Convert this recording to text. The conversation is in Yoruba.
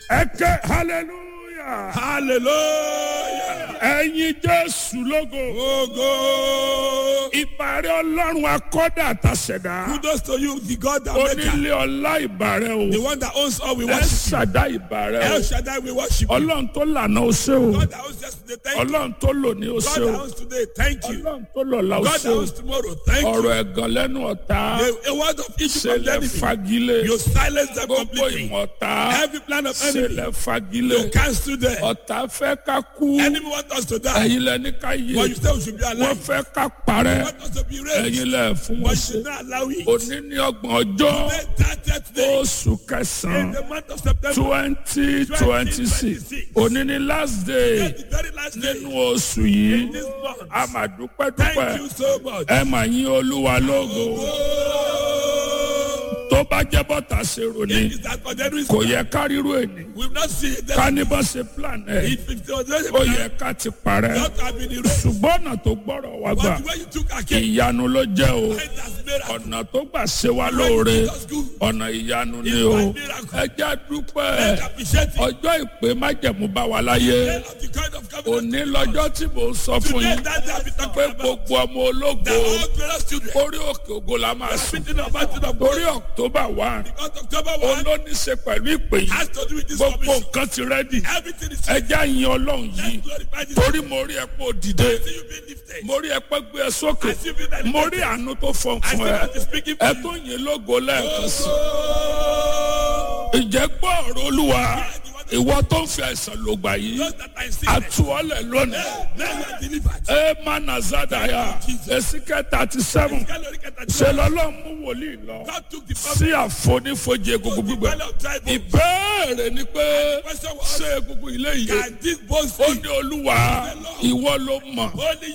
ẹ ké hallelujah Hallelujah. ẹyin jésù lógo Ogo. ìbàrẹ̀ ọlọ́run akọ́dà àtàṣẹ̀dá Kudos to you, the God that maker. onílé ọlá ìbàrẹ̀ The o one that owns all we ẹ worship. ṣàdá ìbàrẹ̀ El o Shaddai we worship. you. ọlọ́run tó lànà ó ṣe o God that owns yesterday, thank you. ọlọ́run tó lò ní ó God ṣe that o owns today, thank you. ọlọ́run tó lò là ó God ṣe that o owns tomorrow, thank you. ọ̀rọ̀ ẹ̀gàn lẹ́nu ọ̀tá A, a word of issue from the ṣẹlẹ̀ enemy. fagilé You silence them gbogbo completely. ìmọ̀ta Every plan of enemy, ṣẹlẹ̀ fagilé you cancel them. ọ̀tá fẹ́ ká kú Enemy want us to die, ẹ̀yin lẹ́ni ká yé but you say we should be wọ́n alive. fẹ́ ká parẹ́ Want us to be raised, ẹ̀yin lẹ́ fún but wọn you ṣe should not allow it. òní ní ọgbọ̀n ọjọ́ Today, 30th day, oṣù in kẹsàn-án the month of September, twenty twenty six òní ní last day the very last day nínú oṣù yìí in this month. a máa dúpẹ́ Thank dúpẹ́ you so much. ẹ máa yín olúwa lógo tó bá jẹ́ bọ́tà ṣe ròní Is that for the reason kò yẹ ká ríru èní we've not seen it. ká ní bá ṣe plan ẹ̀ If it was just ó yẹ ká ti parẹ́ not have been erased, ṣùgbọ́n ọ̀nà tó gbọ́rọ̀ wá gbà but the way you took our case, ìyanu ló jẹ́ o it has made us ọ̀nà tó gbà ṣe wá lóore ọ̀nà ìyanu ni o ẹ jẹ́ dúpẹ́ appreciate it. ọjọ́ ìpè májẹ̀mú bá wa láyé Of the kind of covenant òní lọ́jọ́ tí mò ń sọ fún today yín that they have been pé talking about. gbogbo ọmọ ológo That all glorious children, orí òkè ògo la máa sùn meeting of mountain of torí glory, october one on October 1 olóníṣe pẹ̀lú ìpè yìí has to do with this gbogbo commission. nǹkan ti rẹ́dì Everything is ẹja yin ọlọ́run yìí glorified. This torí mo rí ẹ pé ó dìde see you being lifted. mo rí ẹ pé gbé ẹ sókè I see you being elevated. mo rí àánú tó fọn I see fún ẹ God is speaking ẹ for tó you. yin lógo lẹ́ẹ̀kan sí Oh, ìjẹ́ gbọ́ ọ̀rọ̀ olúwa ìwọ tó ń fi àìsàn lògbà yìí those that are in sickness, àtúwọ́lẹ̀ lónìí now you are delivered. ẹ má nà zádàyà èsìkẹ́ thirty seven Caloric at ṣe lọ́lọ́ mú wòlíì lọ God took the sí àfonífojì egungun gbígbẹ Well of tribal. ìbéèrè ni pé question was, ṣé egungun ilé yìí can this bones ó live? ní olúwa ìwọ ló mọ̀ Only